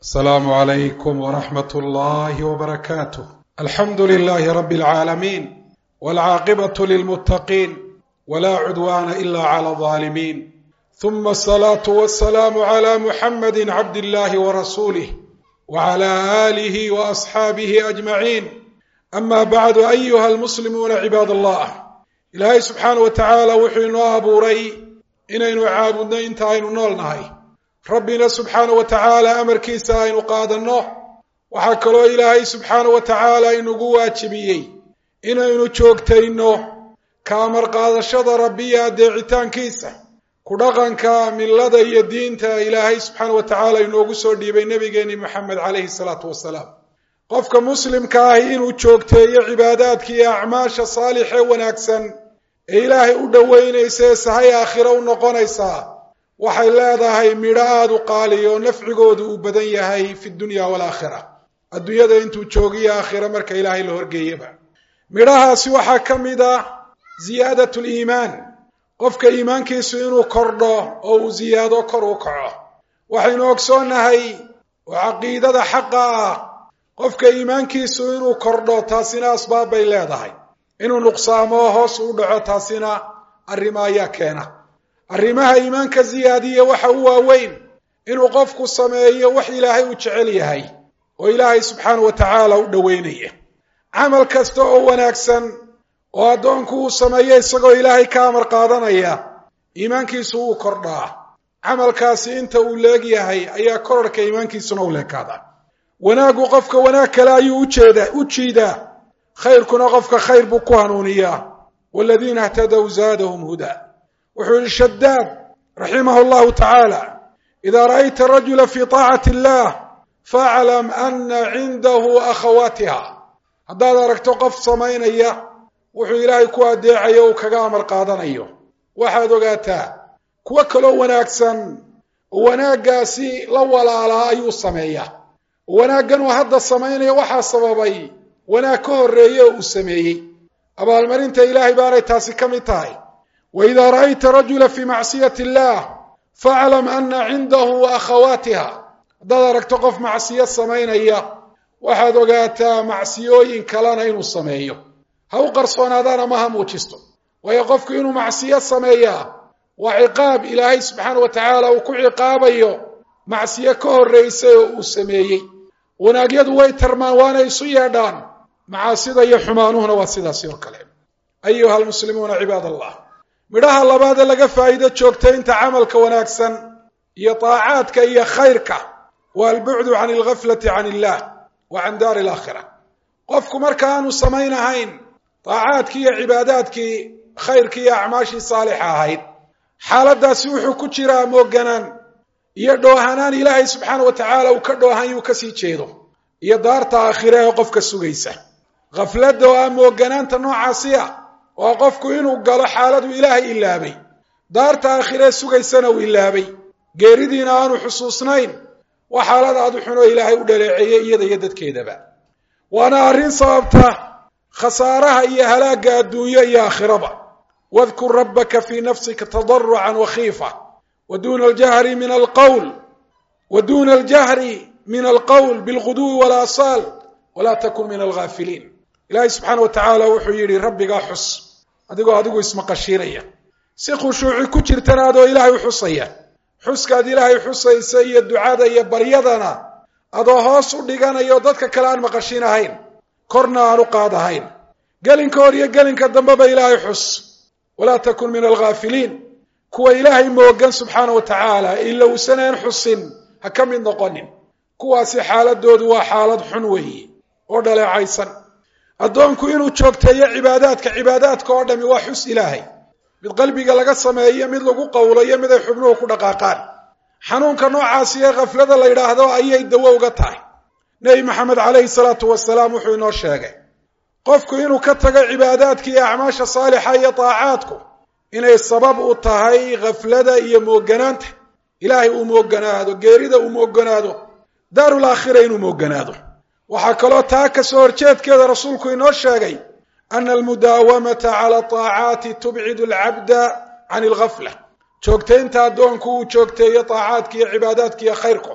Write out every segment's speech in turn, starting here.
asalaamu calaykum waraxmat ullaahi wbarakaatuh alxamdu lilaahi rabbi alcaalamiin walcaaqibatu lilmuttaqiin walaa cudwaana ila cala alظaalimiin huma asalaatu wasalaamu cala muxamadi cabdillahi warasuulih wcala aalihi waasxaabihi ajmaciin ama bacdu ayuha almuslimuuna cibaad allah ilaahay subxaana wa tacaala wuxuu inoo abuuray inaynu caabudno inta aynu nool nahay rabbina subxaana wa tacaala amarkiisa aynu qaadanno waxaa kaloo ilaahay subxaana wa tacaala inugu waajibiyey inaynu joogtayno ka amar qaadashada rabbiya adeecitaankiisa ku dhaqanka millada iyo diinta ilaahay subxaana wa tacaala inoogu soo dhiibay nebigeenni moxamed calayhi salaatu wasalaam qofka muslimka ahi inuu joogteeyo cibaadaadka iyo acmaasha saalixee wanaagsan ee ilaahay u dhoweynaysa ee sahay aakhiro u noqonaysaa waxay leedahay midho aada u qaaliya oo nafcigoodu uu badan yahay fi dunya waalaakhira adduunyada intuu joogiyo aakhira marka ilaahay la horgeeyaba midhahaasi waxaa ka mid ah ziyaadat liimaan qofka iimaankiisu inuu kordho oo uu ziyaado kor u kaco waxaynu ogsoonnahay oo caqiidada xaqa ah qofka iimaankiisu inuu kordho taasina asbaab bay leedahay inuu nuqsaamo hoos u dhaco taasina arrimo ayaa keena arrimaha iimaanka ziyaadiya waxa u waaweyn inuu qofku sameeyo wax ilaahay uu jecel yahay oo ilaahay subxaana wa tacaala u dhoweynaya camal kasta oo wanaagsan oo addoonku uu sameeyo isagoo ilaahay ka amar qaadanaya iimaankiisu wuu kordhaa camalkaasi inta uu leegyahay ayaa korarhka iimaankiisuna u leekaada wanaaggu qofka wanaag kale ayuu ujeeda u jiidaa khayrkuna qofka khayr buu ku hanuuniyaa waladiina htadow zaadahum hudaa wuxuu yihi shadaad raximahu llahu tacaala idaa ra'ayta rajula fi taacati illah faclam ana cindahu akhawaatiha haddaad aragto qof samaynaya wuxuu ilaahay ku adeecayo uu kaga amar qaadanayo waxaad ogaataa kuwo kaloo wanaagsan oo wanaaggaasi la walaalaa ayuu sameeyaa wanaaggan uu hadda samaynaya waxaa sababay wanaag ka horreeye oo uu sameeyey abaalmarinta ilaahay baanay taasi ka mid tahay wa idaa ra'ayta rajula fii macsiyati illaah faclam ana cindahu akhawaatiha haddaad aragto qof macsiyo samaynaya waxaad ogaataa macsiyooyin kalena inuu sameeyo ha u qarsoonaadaan ama ha muujisto waayo qofku inuu macsiyo sameeyaa waa ciqaab ilaahay subxaana wa tacaala uu ku ciqaabayo macsiyo ka horraysay oo uu sameeyey wanaagyadu way tarmaan waana isu yeedhaan macaasida iyo xumaanuhuna waa sidaasi oo kale ayuha almuslimuuna cibaad allah midhaha labaadee laga faa'iido joogtaynta camalka wanaagsan iyo taacaadka iyo khayrka waa albucdu can alghaflati can illah wa can daari alaakhira qofku marka aanu samaynahayn taacaadkii iyo cibaadaadkii khayrkii iyo acmaashii saalixa ahayd xaaladdaasi wuxuu ku jiraa mooganaan iyo dhoohanaan ilaahay subxaana wa tacaala uu ka dhoohan yuu kasii jeedo iyo daarta aakhire ee qofka sugaysa khafladda oo ah mooganaanta noocaasi ah waa qofku inuu galo xaaladuu ilaahay ilaabay daarta aakhiree sugaysana uu ilaabay geeridiina aanu xusuusnayn waa xaalad aad u xunoo ilaahay u dhaleeceeyey iyada iyo dadkeedaba waana arrin sababta khasaaraha iyo halaagga adduunyo iyo aakhiraba wadkur rabbaka fii nafsika tadarucan wakhiifa wa duna aljahri min alqawl wa duna aljahri min alqowl bilguduwi walaasaal walaa takun min alghaafiliin ilaahay subxaana wa tacaala wuxuu yidhi rabbigaa xus adigoo adigu ismaqashiinaya si khushuuci ku jirtana adoo ilaahay u xusaya xuskaad ilaahay xusaysa iyo ducada iyo baryadana adoo hoos u dhiganayo dadka kale aan maqashin ahayn korna aan u qaadahayn gelinka hor iyo gelinka dambeba ilaahay xus walaa takun min alghaafiliin kuwa ilaahay moogan subxaana wa tacaala ilowsaneen xusin ha ka mid noqonin kuwaasi xaaladoodu waa xaalad xun weeye oo dhaleecaysan addoonku inuu joogteeyo cibaadaadka cibaadaadka oo dhami waa xus ilaahay mid qalbiga laga sameeyo mid lagu qowlo iyo mid ay xubnuhu ku dhaqaaqaan xanuunka noocaasi ee khaflada la yidhaahdo ayay dawo uga tahay nebi maxamed calayhi salaatu wasalaam wuxuu inoo sheegay qofku inuu ka tago cibaadaadka iyo acmaasha saalixa iyo taacaadku inay sabab u tahay khaflada iyo mooganaanta ilaahay uu mooganaado geerida uu mooganaado daarul aakhira inuu mooganaado waxaa kaloo taa ka soo horjeedkeeda rasuulku inoo sheegay ana almudaawamata cala taacaati tubcidu alcabda can alghafla joogtaynta addoonku uu joogteeyo taacaadka iyo cibaadaadka iyo khayrku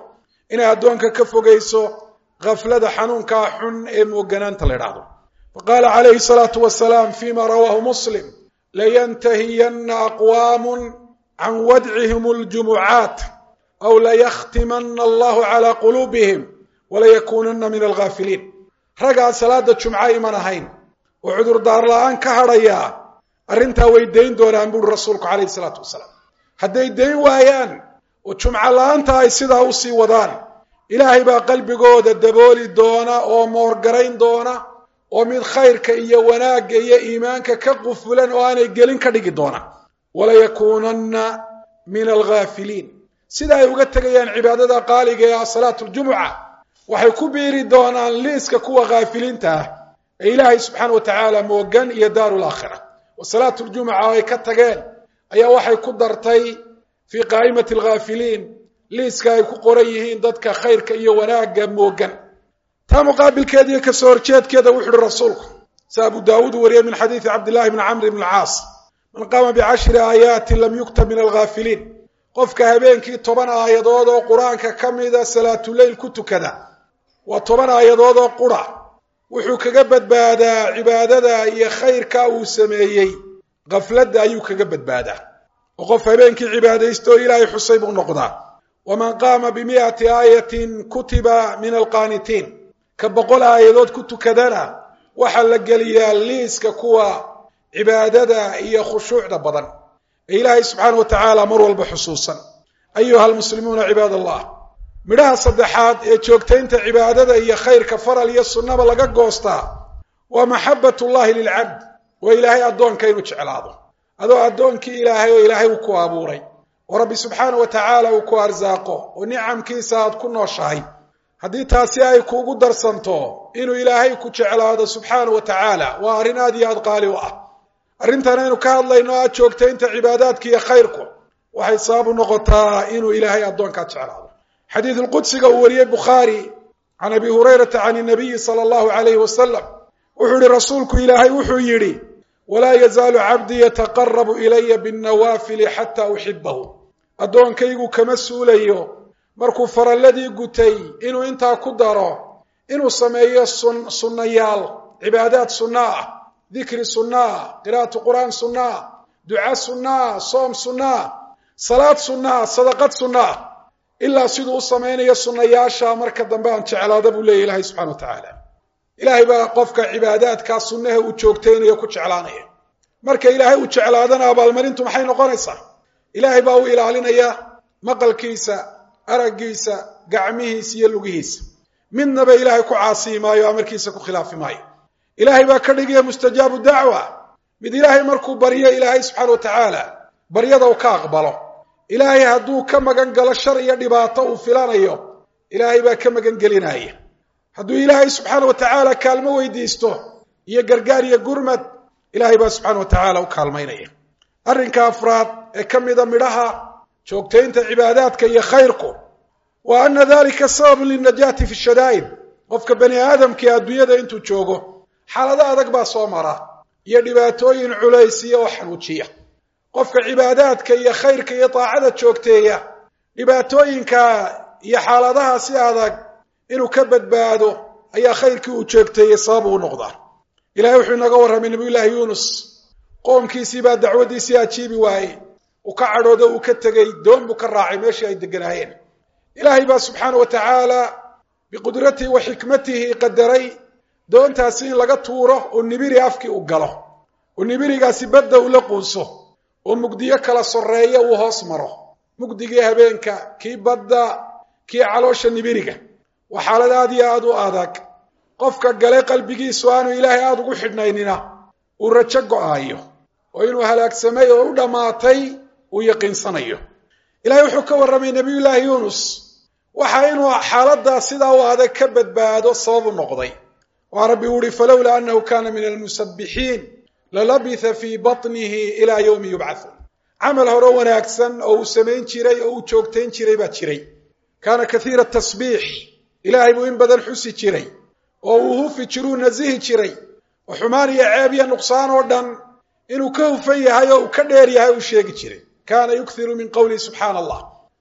inay addoonka ka fogayso khaflada xanuunkaa xun ee mooganaanta la idhaahdo faqaala calayhi salaatu wasalaam fima rawaahu muslim layantahiyanna aqwaamun can wadcihim aljumucaat aw layakhtimana allahu calaa quluubihim walayakuunanna min alghaafiliin raggaan salaada jumca iman ahayn oo cudurdaar la-aan ka hadhayaa arrintaa way dayn doonaan buuri rasuulku calayhi salaatu wasalaam hadday dayn waayaan oo jumco la-aanta ay sidaa usii wadaan ilaahay baa qalbigooda dabooli doona oo moorgarayn doona oo mid khayrka iyo wanaagga iyo iimaanka ka qufulan oo aanay gelin ka dhigi doona walayakuunanna min alghaafiliin sida ay uga tegayaan cibaadada qaaliga ee ah salaatu ljumuca waxay ku biiri doonaan liiska kuwa khaafiliinta ah ee ilaahay subxaana wa tacaala moogan iyo daaru laakhira wa salaatu ljumuca ay ka tageen ayaa waxay ku dartay fii qaa'imati alghaafiliin liiska ay ku qoran yihiin dadka khayrka iyo wanaagga moogan taa muqaabilkeeda iyo kasoo horjeedkeeda wuxu uhi rasuulku si abu daawuud wariyey min xadiidi cabdillahi bni camr bn alcaas man qaama bicashri aayaatin lam yuktab min alghaafiliin qofka habeenkii toban aayadood oo qur-aanka ka mida salaatuleyl ku tukada waa toban aayadood oo qura wuxuu kaga badbaadaa cibaadada iyo khayrka uu sameeyey khafladda ayuu kaga badbaadaa oo qof habeenkii cibaadaysta oo ilaahay xusay buu noqdaa waman qaama bimi'ati aayatin kutiba min alqaanitiin ka boqol aayadood ku tukadana waxaa la geliyaa liiska kuwa cibaadada iyo khushuucda badan ee ilaahay subxaana wa tacaala mar walba xusuusan ayuha almuslimuuna cibaad allah midhaha saddexaad ee joogtaynta cibaadada iyo khayrka faral iyo sunnaba laga goostaa waa maxabat ullahi lilcabd waa ilaahay addoonka inuu jeclaado adoo addoonkii ilaahay oo ilaahay uu ku abuuray oo rabbi subxaana wa tacaala uu ku arsaaqo oo nicamkiisa aad ku nooshahay haddii taasi ay kuugu darsanto inuu ilaahay ku jeclaado subxaana wa tacaala waa arrin aad iyo aad qaali u ah arrintan aynu ka hadlayno aad joogtaynta cibaadaadka iyo khayrku waxay sabab u noqotaa inuu ilaahay addoonkaa jeclaado xadiid lqudsiga uu wariyey bukhaari can abi hurayrata can inabiyi sala allahu alayhi wasalam wuxuu yihi rasuulku ilaahay wuxuu yidhi walaa yazaalu cabdii yataqarabu ilaya binnawaafili xataa uxibahu addoonkaygu kama suulayo markuu faralladii gutay inuu intaa ku daro inuu sameeyo sun sunnayaal cibaadaad sunna ah dikri sunna ah qiraa'atu qur'aan sunna ah duca sunna ah soom sunna ah salaad sunna ah sadaqad sunna ah ilaa siduu u samaynayo sunnayaasha marka dambe aan jeclaada buu leeyahy ilaahay subxana wa tacaala ilaahay baa qofka cibaadaadkaa sunnaha uu joogtaynayo ku jeclaanaya marka ilaahay uu jeclaadana abaalmarintu maxay noqonaysaa ilaahay baa u ilaalinaya maqalkiisa araggiisa gacmihiisa iyo lugihiisa midnaba ilaahay ku caasiyi maayo amarkiisa ku khilaafi maayo ilaahay baa ka dhigaya mustajaabu dacwa mid ilaahay markuu baryo ilaahay subxaana wa tacaala baryada uu ka aqbalo ilaahay hadduu ka magan galo shar iyo dhibaato uu filanayo ilaahay baa ka magan gelinaya hadduu ilaahay subxaana wa tacaala kaalmo weydiisto iyo gargaar iyo gurmad ilaahay baa subxaana wa tacaala u kaalmaynaya arrinka afraad ee ka mida midhaha joogtaynta cibaadaadka iyo khayrku wa ana dalika sababun lilnajaati fi shadaa'id qofka bani aadamkii adduunyada intuu joogo xaalado adag baa soo mara iyo dhibaatooyin culaysiya oo xanuujiya qofka cibaadaadka iyo khayrka iyo daacada joogteeya dhibaatooyinka iyo xaaladaha si adag inuu ka badbaado ayaa khayrkii uu joogteeyey sabab uu noqdaa ilahay wuxuu inaga warramay nabiyullaahi yuunus qoomkiisii baa dacwaddiisii ajiibi waayey uu ka cadhoodo uu ka tegey doon buu ka raacay meeshii ay deganaayeen ilaahay baa subxaana wa tacaala biqudratihi wa xikmatihi qadaray doontaasi in laga tuuro oo nibiri afkii u galo oo nibirigaasi badda ula quuso oo mugdiyo kala soreeya uu hoos maro mugdigii habeenka kii badda kii caloosha nibiriga waa xaalad aad iyo aad u adag qofka gale qalbigiisu aanu ilaahay aada ugu xidhnaynina uu rajo go-aayo oo inuu halaagsamay oo u dhammaatay uu yaqiinsanayo ilahay wuxuu ka warramay nebiyullaahi yuunus waxa inuu xaaladdaa sidaa u adag ka badbaado sabab u noqday waa rabbi uu ihi falowlaa annahu kana min almusabbixiin lalabitha fii batnihi ilaa yowmi yubcathuun camal hore wanaagsan oo uu samayn jiray oo uu joogtayn jiray baa jiray kaana kathiira tasbiix ilaahay buu in badan xusi jiray oo uu hufi jiruu nasihi jiray oo xumaan iyo ceeb iyo nuqsaan oo dhan inuu ka hufan yahay oo uu ka dheer yahay uu sheegi jiray kaana yukthiru min qowlihi subxaana allah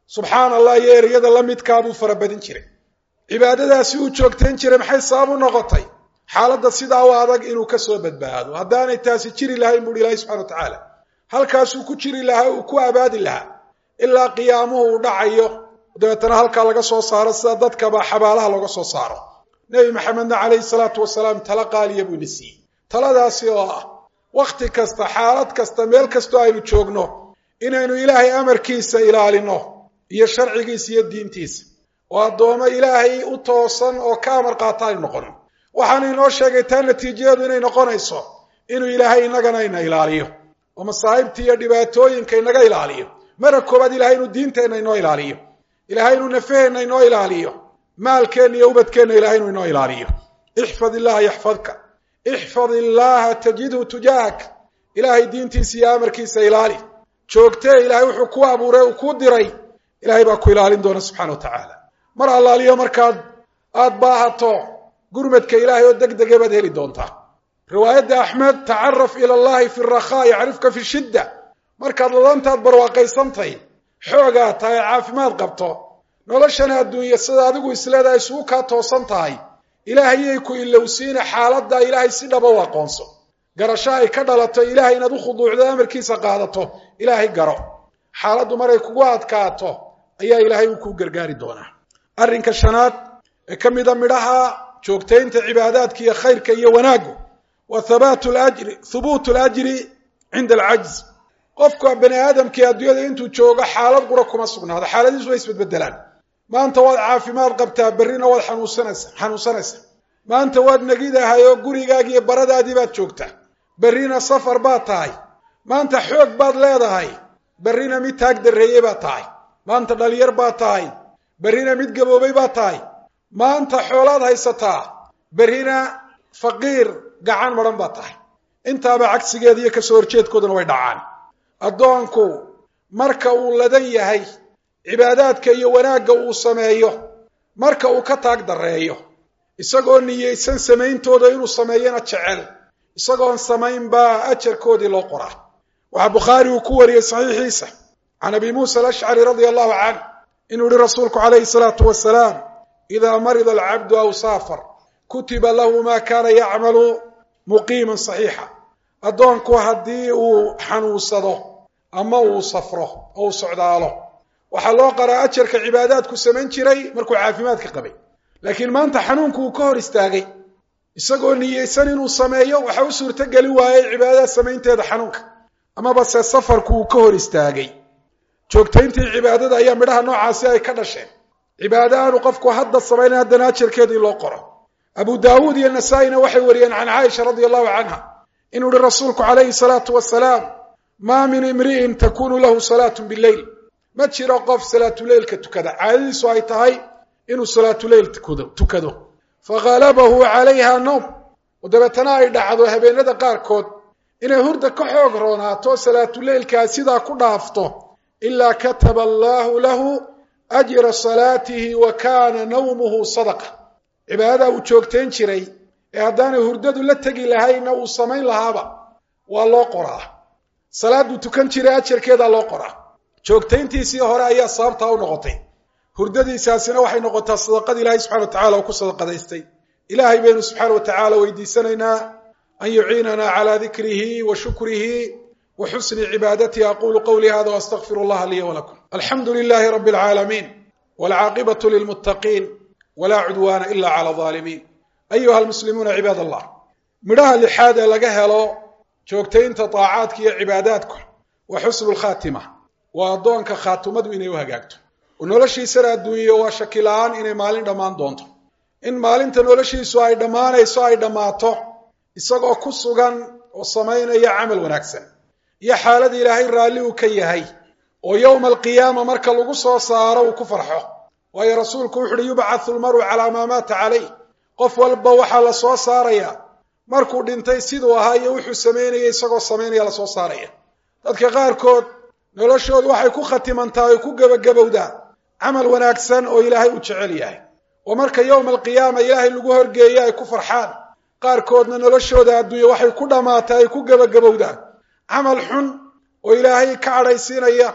subxaana allah iyo ereyada la midkaa buu farabadin jiray cibaadadaasi uu joogtayn jiray maxay sabab u noqotay xaaladda sidaa u adag inuu ka soo badbaado haddaanay taasi jiri lahayn buuhi ilaahi subxana wa tacaala halkaasuu ku jiri lahaa uu ku abaadi lahaa ilaa qiyaamuhu uu dhacayo dabeetana halkaa laga soo saaro sida dadkaba xabaalaha looga soo saaro nebi maxamedna calayhi salaatu wasalaam tala qaaliya buu ina siiyey taladaasi oo ah wakhti kasta xaalad kasta meel kastoo aynu joogno inaynu ilaahay amarkiisa ilaalino iyo sharcigiisa iyo diintiisa oo addoommo ilaahay u toosan oo ka amar qaata aynu noqono waxaana inoo sheegay taa natiijadeedu inay noqonayso inuu ilaahay innagana ina ilaaliyo oo masaa'ibta iyo dhibaatooyinka inaga ilaaliyo mara koobaad ilahay inuu diinteenna inoo ilaaliyo ilahay inuu nafaheenna inoo ilaaliyo maalkeenna iyo ubadkeenna ilahay inuu inoo ilaaliyo ixfad illaha yaxfadka ixfad illaaha tajidhu tujaahak ilaahay diintiisa iyo amarkiisa ilaali joogtee ilaahay wuxuu ku abuuray uu kuu diray ilahay baa ku ilaalin doona subxana wa tacaala mar allaaliyo markaad aada baahato gurmadka ilaahay oo deg dege baad heli doontaa riwaayadda axmed tacaraf ila allahi fi rakhaa yacrifka fi shidda markaad ladantaad barwaaqaysantay xoogaa tahay caafimaad qabto noloshana adduunya sida adigu isleedahay isugu kaa toosan tahay ilaahayay ku ilowsiina xaaladda ilaahay si dhaba u aqoonso garasho ay ka dhalato ilaahay inaad u khuduucdo amarkiisa qaadato ilaahay garo xaaladdu maray kugu adkaato ayaa ilaahay uu kuu gargaari doonaa arrinka shanaad ee ka mida midhaha joogtaynta cibaadaadka iyo khayrka iyo wanaaggu wa habaatu lajri hubuutu alajri cinda alcajz qofka bani aadamkii adduunyada intuu joogo xaalad qura kuma sugnaado xaaladiisu way isbedbedelaan maanta waad caafimaad qabtaa berrina waad xanuunsanaysa xanuunsanaysa maanta waad negidahay oo gurigaagii iyo baradaadii baad joogtaa berrina safar baad tahay maanta xoog baad leedahay berrina mid taag darreeyey baad tahay maanta dhalinyar baad tahay berrina mid gaboobay baad tahay maanta xoolaad haysataa berrina faqiir gacan madhan baad tahay intaaba cagsigeeda iyo kasoo horjeedkooduna way dhacaan addoonku marka uu ladan yahay cibaadaadka iyo wanaagga uu sameeyo marka uu ka taag darreeyo isagoo niyeysan samayntooda inuu sameeyana jecel isagoon samayn baa ajarkoodii loo qoraa waxaa bukhaari uu ku wariyey saxiixiisa can abi muusa alashcari radia allahu canh inuu yihi rasuulku calayhi salaatu wasalaam idaa marida alcabdu aw saafar kutiba lahu ma kaana yacmalu muqiiman saxiixa addoonku haddii uu xanuunsado ama uu safro oo uu socdaalo waxaa loo qaraa ajarka cibaadaadku samayn jiray markuu caafimaadka qabay laakiin maanta xanuunku uu ka hor istaagay isagoo niyeysan inuu sameeyo waxa u suurtogeli waayey cibaadada samaynteeda xanuunka amaba se safarku uu ka hor istaagay joogtayntii cibaadada ayaa midhaha noocaasi ay ka dhasheen cibaado aanu qofku hadda samaynan haddana ajarkeedii loo qoro abu daawuud iyo nasaa-ina waxay wariyeen can caaisha radia allahu canha inuu yihi rasuulku calayhi salaatu wasalaam maa min imri'in takunu lahu salaatu bileyl ma jiro qof salaatuleylka tukada caadadiisu ay tahay inuu salaatuleyl tukado faghalabahu calayha noom oo dabeetana ay dhacdo habeenada qaarkood inay hurda ka xoog roonaato salaatuleylkaa sidaa ku dhaafto ilaa kataba allaahu lahu ajra salaatihi wa kaana nawmuhu sadaqa cibaadadaa uu joogtayn jiray ee haddaanay hurdadu la tegi lahayna uu samayn lahaaba waa loo qoraa salaaduu tukan jiray ajarkeedaa loo qoraa joogtayntiisii hore ayaa sababtaa u noqotay hurdadiisaasina waxay noqotaa sadaqada ilaahay subxana wa tacala oo ku sadaqadaystay ilaahay baynu subxaana wa tacaala weydiisanaynaa an yuciinana calaa dikrihi wa shukrihi wa xusni cibaadatihi aqulu qawlii hada waastaqfiru allaha liya walakum alxamdu lilahi rabi alcaalamiin walcaaqibatu lilmuttaqiin walaa cudwaana ila cala alظaalimiin ayuha almuslimuuna cibaad allah midhaha lixaad ee laga helo joogtaynta daacaadka iyo cibaadaadku waa xusnu lkhaatima waa addoonka khaatimadu inay u hagaagto oo noloshiisana adduunyo waa shaki la-aan inay maalin dhammaan doonto in maalinta noloshiisu ay dhammaanayso ay dhammaato isagoo ku sugan oo samaynaya camal wanaagsan iyo xaalada ilaahay raalli uu ka yahay oo yowma alqiyaama marka lagu soo saaro uu ku farxo waayo rasuulku wuxu uhi yubcathu lmaru calaa maa maata calayh qof walba waxaa la soo saaraya markuu dhintay siduu ahaa iyo wuxuu samaynaya isagoo samaynaya lasoo saaraya dadka qaarkood noloshoodu waxay ku khatimantaa oy ku gebagabowdaa camal wanaagsan oo ilaahay uu jecel yahay oo marka yowma alqiyaama ilaahay lagu horgeeya ay ku farxaan qaarkoodna noloshooda adduunya waxay ku dhammaatay ay ku gebagabowdaan camal xun oo ilaahay ka cadhaysiinaya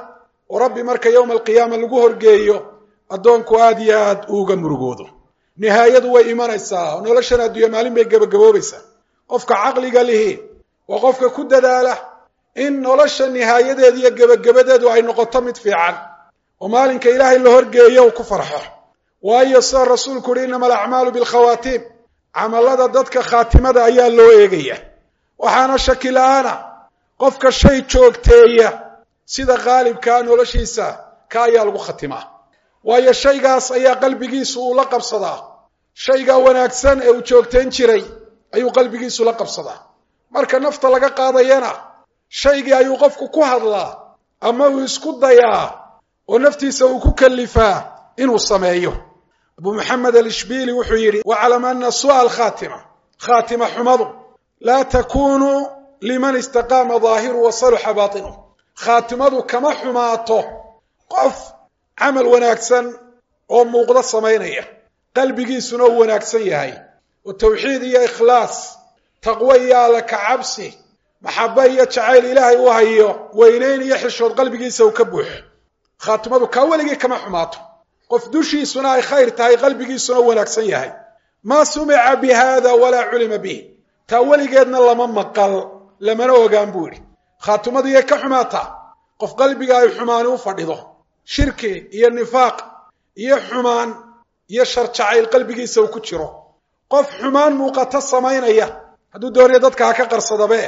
oo rabbi marka yowma alqiyaama lagu horgeeyo addoonku aad iyo aad uuga murugoodo nihaayadu way imanaysaa oo noloshan adduunya maalin bay gebagaboobaysaa qofka caqliga lihi waa qofka ku dadaala in nolosha nihaayadeedu iyo gebagabadeedu ay noqoto mid fiican oo maalinka ilaahay la horgeeyo uu ku farxo waayo sida rasuulku uhi innama alacmaalu bilkhawaatiim camallada dadka khaatimada ayaa loo eegaya waxaana shaki la-aana qofka shay joogteeya sida qaalibkaa noloshiisa ka ayaa lagu khatimaa waayo shaygaas ayaa qalbigiisu uu la qabsadaa shaygaa wanaagsan ee uu joogtayn jiray ayuu qalbigiisu la qabsadaa marka nafta laga qaadayana shaygii ayuu qofku ku hadlaa ama uu isku dayaa oo naftiisa uu ku kalifaa inuu sameeyo abu maxamed alishbili wuxuu yidhi waclam ana su'a alkhaatima khaatima xumadu laa takunu liman istaqaama daahiru wa saluxa baatinuh khaatimadu kama xumaato qof camal wanaagsan oo muuqdo samaynaya qalbigiisuna uu wanaagsan yahay oo tawxiid iyo ikhlaas taqwo iyo alla ka cabsi maxaba iyo jacayl ilaahay u hayo weynayn iyo xishood qalbigiisa uu ka buuxo khaatimadu kaa weligii kama xumaato qof dushiisuna ay khayr tahay qalbigiisuna u wanaagsan yahay maa sumica bi hada walaa culima bih taa weligeedna lama maqal lamana ogaan buu yidhi khaatimadu yay ka xumaataa qof qalbiga ay xumaani u fadhido shirki iyo nifaaq iyo xumaan iyo shar jacayl qalbigiisa uu ku jiro qof xumaan muuqato samaynaya hadduu doonaya dadka ha ka qarsadabe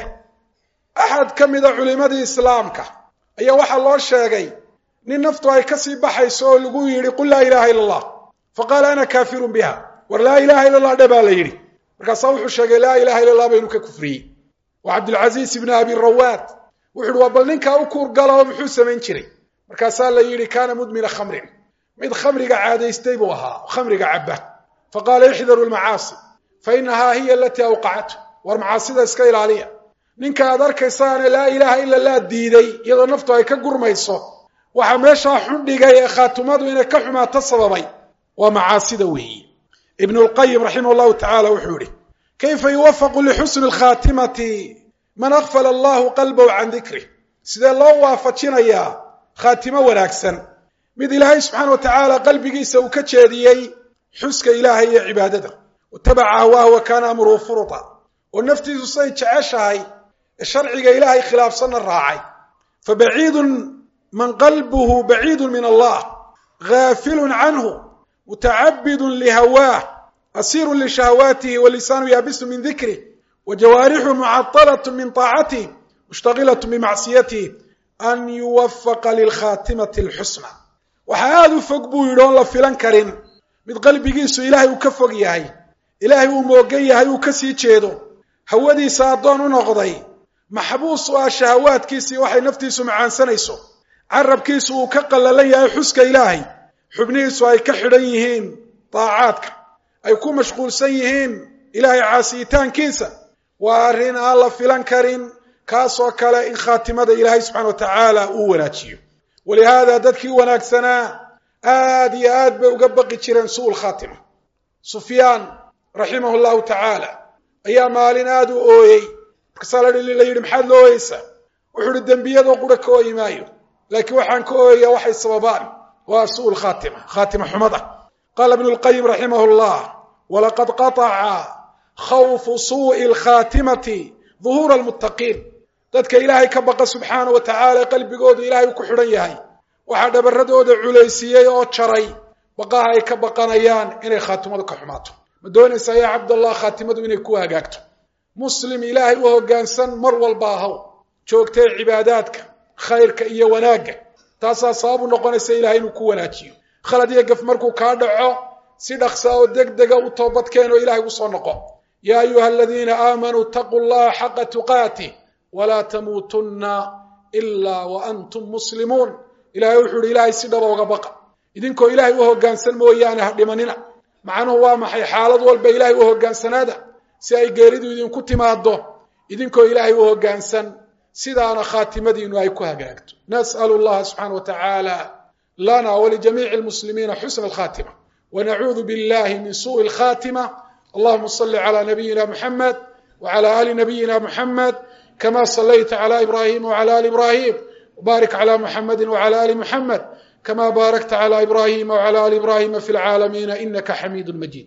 axad ka mida culimmadii islaamka ayaa waxaa loo sheegay nin naftu ay kasii baxayso oo lagu yidhi qul laa ilaha illa allah fa qaala ana kaafirun biha war laa ilaha illa allah dhe baa la yidhi markaasaa wuxuu sheegay laa ilaha illa allah baynu ka kufriyey wa cabdilcasiis ibni abi rawaad wuxu uhi waa bal ninkaa u kuurgala oo muxuu samayn jiray markaasaa la yidhi kaana mudmina khamrin mid khamriga caadaystay buu ahaa khamriga cabba fa qaala ixdaru lmacaasi fa inahaa hiya alatii awqacatu war macaasida iska ilaaliya ninka aad arkaysaane laa ilaaha ila llah diiday iyadoo naftu ay ka gurmayso waxaa meeshaa xun dhigay ee khaatumadu inay ka xumaato sababay waa macaasida weeyi ibnu lqayim raximah llahu tacala wuxuu yihi kayfa yuwafaqu lixusni lkhaatimati man akfala allahu qalbahu can dikrih sidee loo waafajinayaa khaatimo wanaagsan mid ilaahay subxaana wa tacaala qalbigiisa uu ka jeediyey xuska ilaahay iyo cibaadada watabaca hawaahu wa kaana amruhu furuta oo naftiisu say jeceshahay ee sharciga ilaahay khilaafsanna raacay fa baciidun man qalbuhu baciidun min allah gaafilun canhu mutacabidun lihawaah asiirun lishahawaatihi walisaanu yaabisu min dikrih wa jawaarixu mucaطalat min طaacatih mushtagilat bimacsiyatih an yuwafaqa lilkhaatimati alxusna waxaa aada u fog buu yidhi oon la filan karin mid qalbigiisu ilaahay uu ka fog yahay ilaahay uu moogan yahay uu ka sii jeedo hawadiisa addoon u noqday maxbuus u ah shahawaadkiisii waxay naftiisu macaansanayso carabkiisu uu ka qallalan yahay xuska ilaahay xubnihiisu ay ka xidhan yihiin daacaadka ay ku mashquulsan yihiin ilaahay caasiyitaankiisa waa arrin aan la filan karin kaasoo kale in khaatimada ilaahay subxana wa tacaala uu wanaajiyo walihaada dadkii wanaagsanaa aad iyo aad bay uga baqi jireen su'ul khaatima sufyaan raximahu llahu tacaala ayaa maalin aada u ooyey markaasaa la yidhi maxaad la ooyeysaa wuxuu ihi dembiyadoo qura ka ooyi maayo laakiin waxaan ka ooyayaa waxay sababaan waa su'ul khaatima khaatima xumada qaala ibnu lqayim raximah llah walaqad qataca khawfu suu'i alkhaatimati duhuura almuttaqiin dadka ilaahay ka baqa subxaana wa tacaala qalbigoodu ilaahay uu ku xidhan yahay waxaa dhabarradooda culaysiiyey oo jaray baqaha ay ka baqanayaan inay khaatimadu ka xumaato ma doonaysaa yaa cabdallah khaatimadu inay ku hagaagto muslim ilaahay u hoggaansan mar walba ahaw joogtee cibaadaadka khayrka iyo wanaagga taasaa sabab u noqonaysa ilahay inuu ku wanaajiyo khalad iyo gaf markuu kaa dhaco si dhaqsa oo deg dega u toobadkeen oo ilahay usoo noqo yaa ayuha aladiina aamanuu itaquu llaha xaqa tuqaatih walaa tamuutunna ilaa wa antum muslimuun ilahay wuxuu ihi ilaahay si dhaba uga baqa idinkoo ilaahay u hoggaansan mooyaane ha dhimanina macnuhu waa maxay xaalad walba ilaahay u hoggaansanaada si ay geeridu idinku timaado idinkoo ilaahay u hoggaansan sidaana khaatimadiinu ay ku hagaagto nas'alu llaha subxaana wa tacaala lana walijamiici lmuslimiina xusna alkhaatima wanacuudu billahi min suءi alkhatima allahuma صli clى nabiyina muxamed wclى ali nabiyina muxamed kama صlayta clى ibrahim wclى ali ibrahim wbaarik clى muxamadi wclى ali muxamed kama baarakta clى ibrahima wclى ali ibrahima fi lcaalamiina inaka xamiid majid